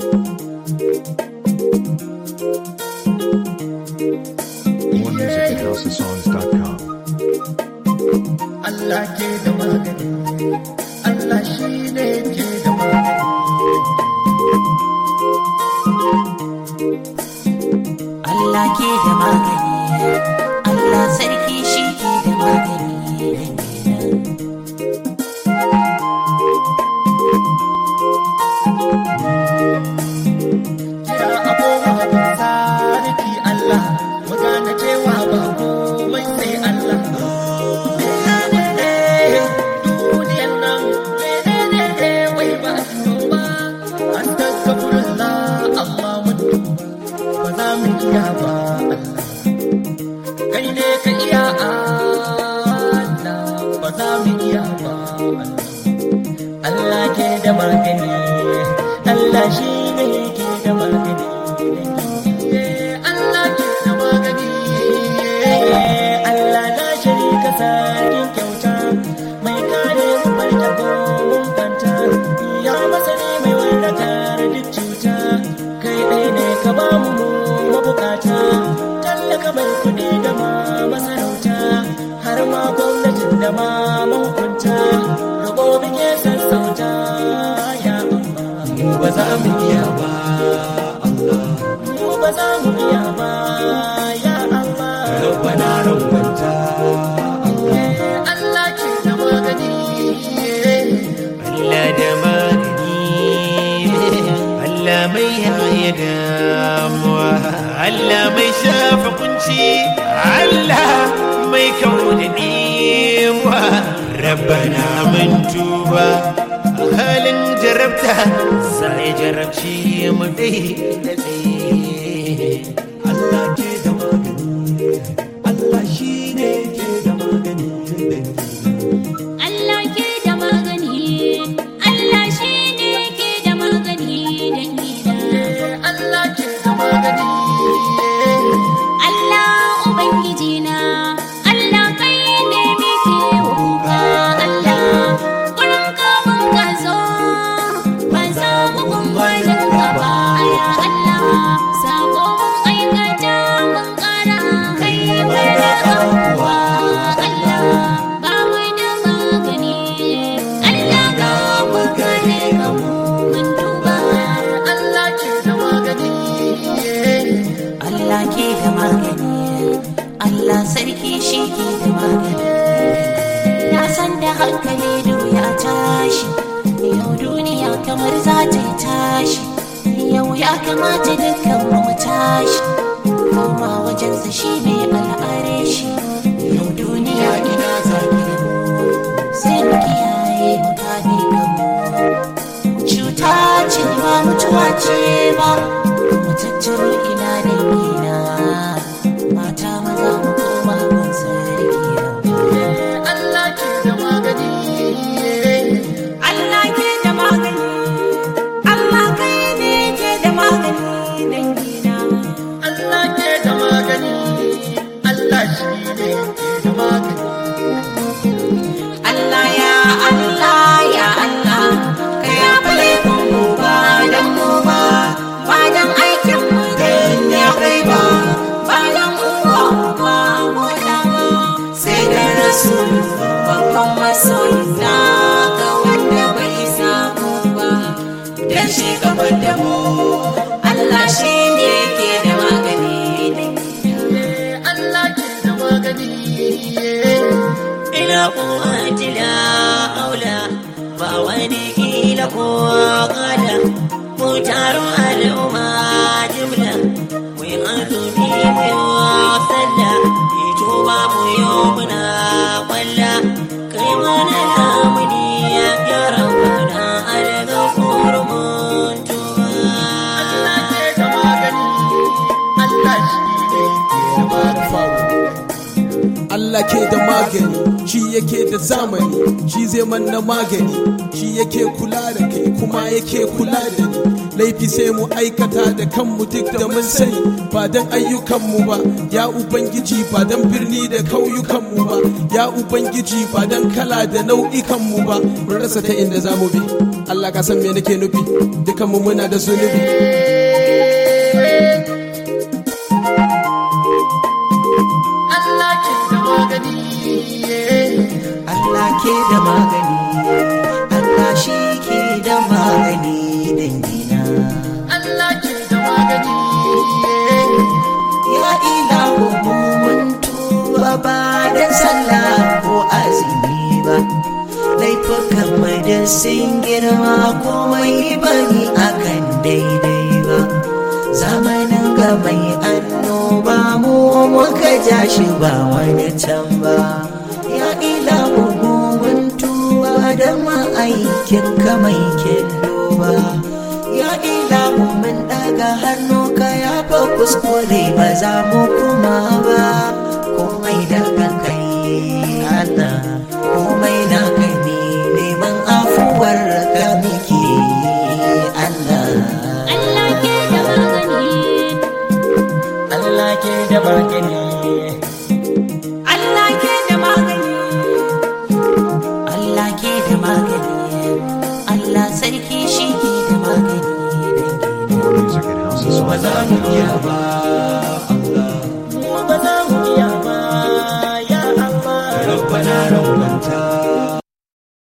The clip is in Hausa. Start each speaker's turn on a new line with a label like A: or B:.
A: More music at houseofsongs.com.
B: Allah ke da magani Allah shi ne ke da magani
C: Allah ke da magani Allah sarki shi ke da magani
B: kira abubuwa da sarki Allah mu gane cewa ba komai sai Allah duniyar nan menene wai ba su ba an takabbirullah amma mun ba za mu iya ba Allah kai ne ka iya Allah ba za mu iya ba Allah Allah ke da magani Allah shi ne ke da magani Allah ke da magani Allah na sharika sarkin kyauta mai kare mu mai tabo mun fanta ya masani mai warkar duk cuta kai ɗai ne ka ba mu mabukata tallaka mai kuɗi da ma masarauta har ma gwamnatin da ma mahukunta roƙo muke sassauta ya Allah mu ba za mu iya ba Allah mu ba za mu iya ba ya Allah rabbana rabbanta Allah ke da magani
D: Allah da magani Allah mai yaya damuwa Allah mai shafa kunci Allah mai kawo da ɗewa rabbana mun tuba a halin jarabta sai jarabci mu dai da tsaye
B: Allah ke da magani Allah shi ne ke da magani
C: Allah ke da magani Allah shi ne ke da magani dangina
B: Allah ke da magani
C: Allah Ubangiji na Allah kai ne muke kuka Allah gurin ka mun ka zo ban samu kun gwajin ka ba ya Allah sako mun aikata mun kara kai mana abuwa Allah ba mu da magani Allah ka mu kare ka mu mun duba
B: Allah ke da magani
C: Allah ke da magani Allah sarki shi ke da magani Na san da hankali ya tashi Yau duniya kamar za ta yi tashi Yau ya kamata dukkan mu tashi Koma wajensa shi ne al'are shi Yau duniya ina zaɓi Sai mu kiyaye mu kame kanmu cuta ce ba mutuwa ce ba mu tattaro ina da ina mata maza mu koma gun sarki
B: Allah ke da magani
C: Allah ke da magani Allah kai ne ke da magani dangina
B: Allah ke da magani Allah shi ne ke da magani
C: Allah ya Allah ya Allah ka ya fale mu ba dan mu ba ba dan aikin mu dan ya kai ba ba dan uwa ba mu da ba sai da rasul babban masoyi na ga wanda bai samu ba dan shi gaban da mu Allah shi ne ke da magani
B: Allah ke da magani
D: ila kuwati la aula ba wani kila ko kada mu taro al'umma jimla mu yi azumi mu yi sallah yi tuba mu yi muna kwalla kai mana lamuni ya rabbana alga kurmun tuba
B: Allah ke da magani Allah shi ne ke da magani
E: Allah ke da magani shi yake da zamani shi zai manna magani shi yake kula da kai kuma yake kula da ni laifi sai mu aikata da kanmu duk da mun sani ba dan ayyukanmu ba ya ubangiji ba dan birni da kauyukanmu ba ya ubangiji ba dan kala da nau'ikanmu ba mun rasa ta inda za mu bi Allah ka san me nake nufi dukanmu muna da zunubi
B: Allah ke da magani
D: Allah ke da magani Allah shi ke da magani dangina
B: Allah ke da magani
D: ya ilahu mun tuba ba da sallah ko azumi ba laifukan mai da sun girma komai bani akan daidai ba zamanin ga mai annoba mu muka ja shi ba wani can ba ya ilahu mun tuba da ma'aikin ka mai kyallo ba ya ilahu mun daga hannu ka ya fa kuskure ba za mu kuma ba komai daga kai Allah komai na kai ne neman afuwar ka muke Allah
C: Allah ke da magani
B: Allah ke da magani
C: Allah ke da magani Allah ke da magani Allah sarki shi ke da magani
A: More music at
B: ba za mu iya
A: houseofsongs.com.
B: ba